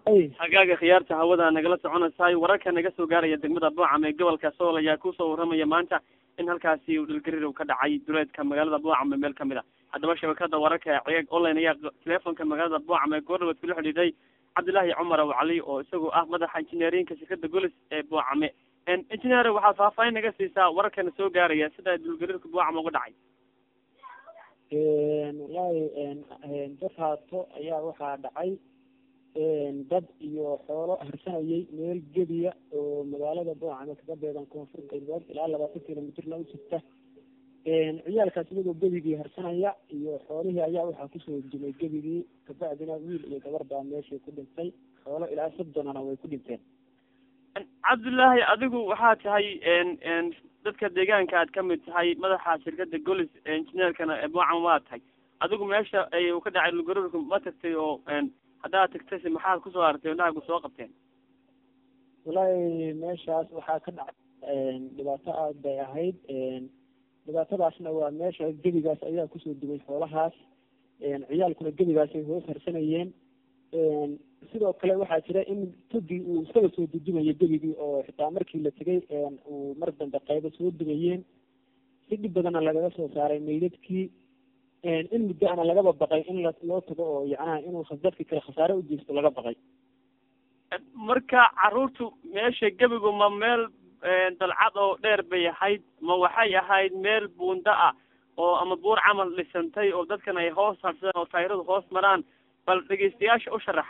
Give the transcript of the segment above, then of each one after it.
hagaaga khiyaarta hawada nagala soconaysaay wararka naga soo gaaraya degmada boocam ee gobolka sool ayaa kusoo warramaya maanta in halkaasi uu dhilgariir uu ka dhacay duleedka magaalada boocam ee meel kamid a haddaba shabakada wararka ceeg online ayaa teleefonka magaalada boocam ee goordhawood kula xidhiiday cabdillaahi cumar aw cali oo isagu ah madaxa injineerinka shirkada golis ee boocame injineer waxaad faahfaahin naga siisaa wararkana soo gaaraya sida dhulgariirka boocam uga dhacay wallaahi dad haato ayaa waxaa dhacay dad iyo xoolo harsanayay meel gebiya oo magaalada boocame kaga beegan koonfur galbeed ilaa labaatan kilomitrna u jirta ciyaalkaas iyagoo gebigii harsanaya iyo xoolihii ayaa waxaa kusoo jimay gebigii kabacdina wiil iyo gabar baa meeshii ku dhintay xoolo ilaa soddonana way ku dhinteen cabdullaahi adigu waxaa tahay dadka deegaanka aad kamid tahay madaxa shirkada golis injineerkana boocam waa tahay adigu meesha uu ka dhacay dhulgariirku ma tagtay oo haddaad tagtayse maxaad kusoo artay indhahagu soo qabteen wallaahi meeshaas waxaa ka dhacay dhibaato aad bay ahayd dhibaatadaasna waa meesha gebigaas ayaa kusoo dumay xoolahaas ciyaalkuna gebigaasay hoos harsanayeen sidoo kale waxaa jira in tugii uu isaga soo dudumayo gebigii oo xitaa markii la tegay uu mar dambe qaybo soo dumayeen si dhib badanna lagaga soo saaray meydadkii in muddo ana lagaba baqay in loo tago oo yacnaha inuu dadkii kale khasaare u geysto laga baqay marka caruurtu meesha gebigu ma meel dalcad oo dheer bay ahayd ma waxay ahayd meel buunda ah oo ama buur camal dhisantay oo dadkan ay hoos harsadeen oo taayiradu hoos maraan bal dhegeystayaasha u sharax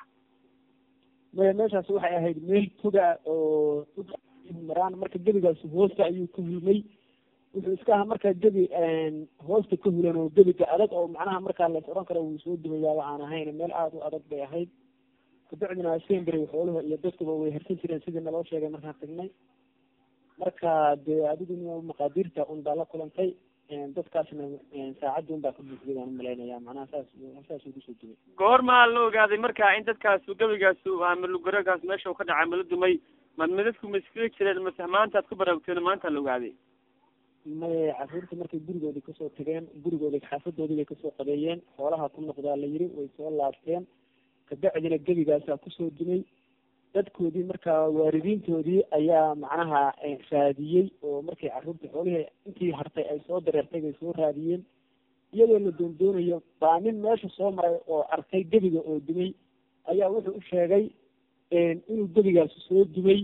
maya meeshaas waxay ahayd meel toga oo maraan marka gebigaasi hoosta ayuu ka hulmay wuxuu iska ahaa markaa gebi hoosta ka hulan oo gebiga adag oo macnaha markaa las odhan karo wuu soo dumayaaba aan ahayn meel aada u adag bay ahayd kabacdina sembary xooluhu iyo dadkuba way harsan jireen sidii naloo sheegay markaan tagnay marka dee adigu maqaadiirta un baa la kulantay dadkaasna saacadda un baa ka buuxday baan umalaynaya macnaha saas saas ugu soo dumay goormaa la ogaaday marka in dadkaasu gebigaasu ama lugaragaas meesha uu ka dhacay mala dumay ma midadku ma iskaga jireen mase maantaad ku baraagteen maanta la ogaaday maya caruurta markay gurigoodii kasoo tageen gurigoodi xaafadoodii bay kasoo qabeeyeen xoolaha ku noqdaa la yiri way soo laabteen kabacdina gebigaasaa kusoo dumay dadkoodii markaa waalidiintoodii ayaa macnaha raadiyey oo markay caruurta xoolihii intii hartay ay soo dareertay bay soo raadiyeen iyadoo la doondoonayo baa nin meesha soo maray oo arkay gebiga oo dumay ayaa wuxuu u sheegay inuu gebigaasi soo dumay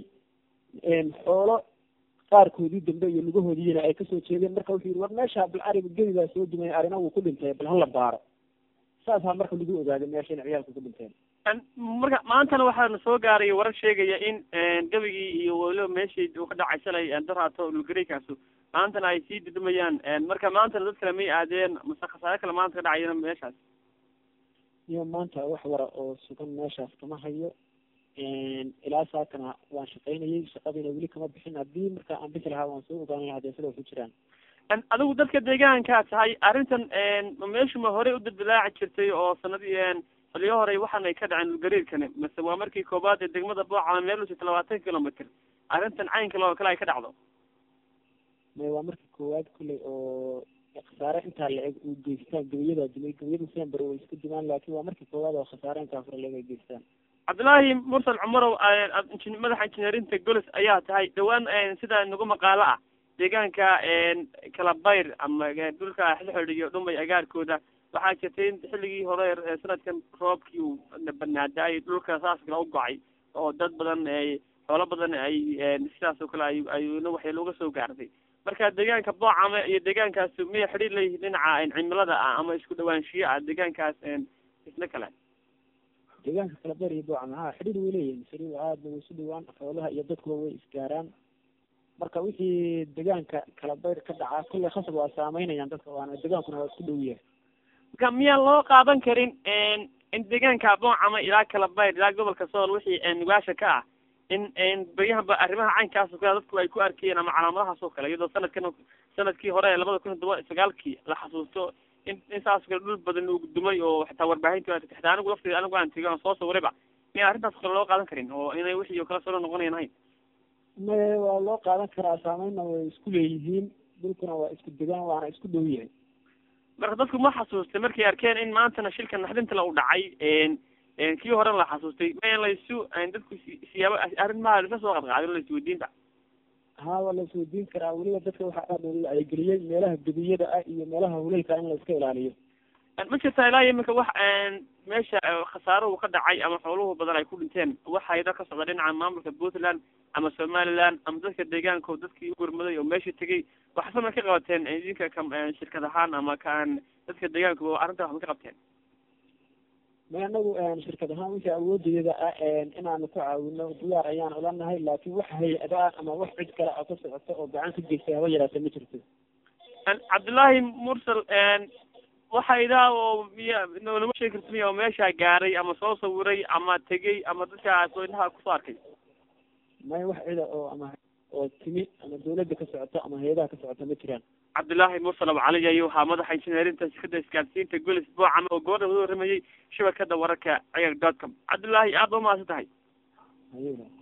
xoolo qaarkoodii dambe iyo lugahoodiina ay kasoo jeedeen marka wuxuu yihi war meesha bal ariga gebigaa soo dumay arina wuu ku dhintay bal hala baaro saasaa marka lagu ogaaday meesha in ciyaalku ku dhinteen marka maantana waxaana soo gaaray warar sheegaya in gebigii iyo weliba meeshii uu ka dhacay shalay daraato dhulgariirkaasu maantana ay sii dudumayaan marka maantana dad kale may aadeen mase khasaare kale maanta ka dhacayana meeshaas iyo maanta wax wara oo sugan meeshaas kama hayo ilaa saakana waan shaqaynayay shaqadiina weli kama bixin haddii marka aan bixi lahaa waan soo ogaan lahaa dee sida ku jiraan adigu dadka deegaankaa tahay arrintan meeshu ma horey u dildilaaci jirtay oo sanadii xiliyo horey waxaan ay ka dhaceen dhulgariirkani mase waa markii koobaad ee degmada boocama meel usita labaatan kilomitr arrintan caynka loo kale ay ka dhacdo may waa markii koowaad kulley oo khasaare intaa la eg uu geystaan gabayadaa dumay gabayada sember way isku dumaan laakiin waa markii koowaad oo khasaare intaa fara leeg ay geystaan cabdullaahi mursal cumarow madaxa injineerinta golis ayaa tahay dhawaan sida nagu maqaalo ah deegaanka kalabayr ama dhulka xilxidh iyo dhumay agaarkooda waxaa jirtay in xilligii hore sanadkan roobkii uu banaadaayay dhulka saas kale u gocay oo dad badan xoolo badan ay sidaas oo kale ay ayna waxay looga soo gaartay marka deegaanka boocame iyo deegaankaas miyay xidhiir leeyihiin dhinaca cimilada ah ama isku dhawaanshiyo ah deegaankaas isla kale deegaanka kalabeer iyo boocame ha xidhiir way leeyihin xidhiir aada way isu dhawaan xoolaha iyo dadkuba way isgaaraan marka wixii deegaanka kalabayr ka dhacaa kulley khasab waa saameynayaan dadka waana deegaankuna waa isku dhow yahay marka miyaan loo qaadan karin in deegaanka boocama ilaa kalabayr ilaa gobolka sool wixii nugaasha ka ah in beryahanba arrimaha caynkaas oo kale dadku ay ku arkayeen ama calaamadahaas oo kale iyadoo sanadkan sanadkii hore labada kun iyo toban sagaalkii la xasuusto in in saas kale dhul badan uu dumay oo xitaa warbaahinta xitaa anigu lafteeda anigu aan tegay aan soo sawirayba miya arrintaas kale loo qaadan karin oo inay wixii oo kale soo noqonayan ahayn maye waa loo qaadan karaa saameynna way isku leeyihiin dhulkuna waa isku degaan waana isku dhow yahay marka dadku ma xasuustay markay arkeen in maantana shilka naxdintala u dhacay kii horen la xasuustay ma in laysu dadku si- siyaabo arrimaha lasa soo qadqaadin laisweydiinta haa waa la isweydiin karaa weliba dadka waxaa aad loogu wacyigeliyey meelaha gebiyada ah iyo meelaha huleylka in la iska ilaaliyo ma jirtaa ilaa iyo iminka wax meesha khasaaruhu ka dhacay ama xooluhu badan ay ku dhinteen waxa ida ka socda dhinaca maamulka puntland ama somaliland ama dadka deegaanka oo dadkii gurmaday oo meesha tegay waxse ma ka qabateen idinka ka shirkad ahaan ama kaan dadka deegaanka arrinta wax ma ka qabteen ma anagu shirkad ahaan wixii awoodeeda ah inaanu ku caawino diyaar ayaan ula nahay laakiin wax hay-ada ah ama wax cid kale oo ka socota oo gacan ka geystay haba yaraata ma jirto cabdullaahi mursal waxa idaa oo miya nolama sheegi karta miya oo meesha gaaray ama soo sawiray ama tegey ama dadkaas oo indhaha kusoo arkay may wax cida oo ama oo timi ama dawladda ka socota ama hay-adaha ka socota ma jiraan cabdullaahi mursal abu cali ayuu ahaa madaxa injineerinta shirkada isgaadsiinta golis boocam oo gobadha wada waramayay shabakada wararka ciyar dot com cabdullaahi aad ba umahadsan tahay hayada